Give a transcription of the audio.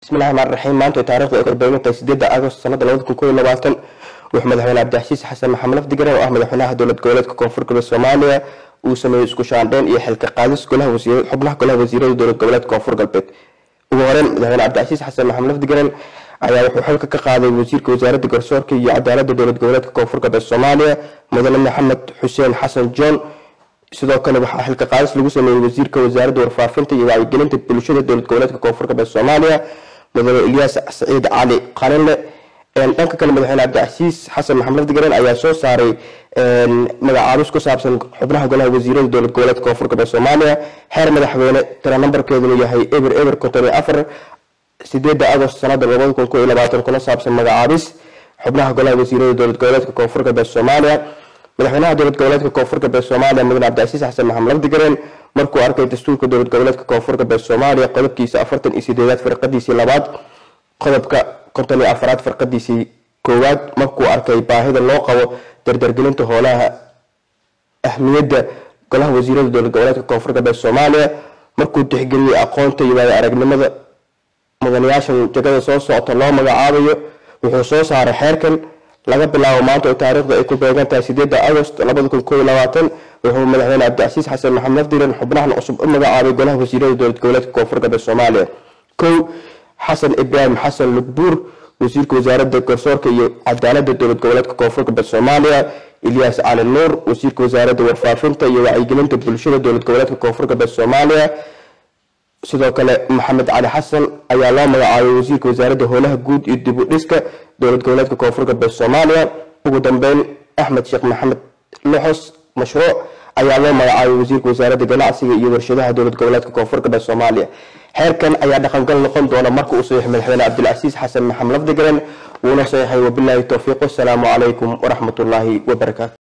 bismillahi raxmaan raxiim maanta taarikhdu ay korbeegantahay sideeda agost sanada labada kun koiyo labaatan wuxuu madaxweyne cabdixasiis xasan maxamed lafdigaran oo ah madaxweynaha dowlad goboleedka koonfur galbeed soomaaliya uu sameeyey isku shaandheyn iyo xilka qaadis xubnaha golaha wasiirada dowlad goboleedka koonfur galbeed ugu horeyn madaxweyne cabdixasiis xasan maxamed lafdigaran ayaa wuxuu xilka ka qaaday wasiirka wasaaradda garsoorka iyo cadaalada dowlad goboleedka koonfur galbeed soomaaliya mudane maxamed xuseen xasan john sidoo kale waxaa xilka qaadis lagu sameeyey wasiirka wasaaradda warfaafinta iyo wacyigelinta bulshada dowlad goboleedka koonfur galbeed soomaaliya mudane ilyaas saciid cali qalinle dhanka kale madaxweyne cabdicasiis xasan maxamed lafdigaran ayaa soo saaray magacaabis ku saabsan xubnaha golaha wasiirada dowlad goboleedka koonfur galbeed soomaaliya xeer madaxweyne tira nambarkeeduna yahay eber eber konton iyo afar sideeda agost sanada labada kun koiyo labaatan kuna saabsan magacaabis xubnaha golaha wasiirada dowlad goboleedka koonfur galbeed soomaaliya madaxweynaha dowlad goboleedka koonfur galbeed soomaaliya mudane cabdicasiis xasan maxamed lafdigaran markuu arkay dastuurka dowlad goboleedka koonfur galbeed soomaaliya qodobkiisa afartan iyo sideedaad firqadiisii labaad qodobka konton iyo afaraad firqadiisii koowaad markuu arkay baahida loo qabo dardargelinta hoolaha ahmiyadda golaha wasiirada dowlad goboleedka koonfur galbeed soomaaliya markuu tixgeliyey aqoonta iyo waayo aragnimada mudanayaashan jagada soo socota loo magacaabayo wuxuu soo saaray xeerkan laga bilaabo maanta oo taariikhda ay ku beegan tahay sideeda agost labada kun koiyo labaatan wuxuu madaxweyne cabdicasiis xasan maxamed lafdiran xubnahan cusub u magacaabay golaha wasiirada dowlad goboleedka koonfur galbeed soomaaliya kow xasan ibraahim xasan lugbuur wasiirka wasaaradda garsoorka iyo cadaalada dowlad goboleedka koonfur galbeed soomaaliya ilyaas cali nuur wasiirka wasaaradda warfaafinta iyo wacyigelinta bulshada dowlad goboleedka koonfur galbeed soomaaliya sidoo kale maxamed cali xasan ayaa loo magacaabay wasiirka wasaaradda howlaha guud iyo dib u dhiska dowlad goboleedka koonfur galbeed soomaaliya ugu dambeyn axmed sheekh maxamed loxos mashruuc ayaa loo magacaabay wasiirka wasaaradda ganacsiga iyo warshadaha dowlad goboleedka koonfur galbeed soomaaliya xeerkan ayaa dhaqangal noqon doona marka uu saxiix madaxweyne cabdilcasiis xasan maxamed lafdigaran wuuna saxiixay wabilaahi towfiiq wasalaamu calaykum waraxmatullaahi wabarakaatu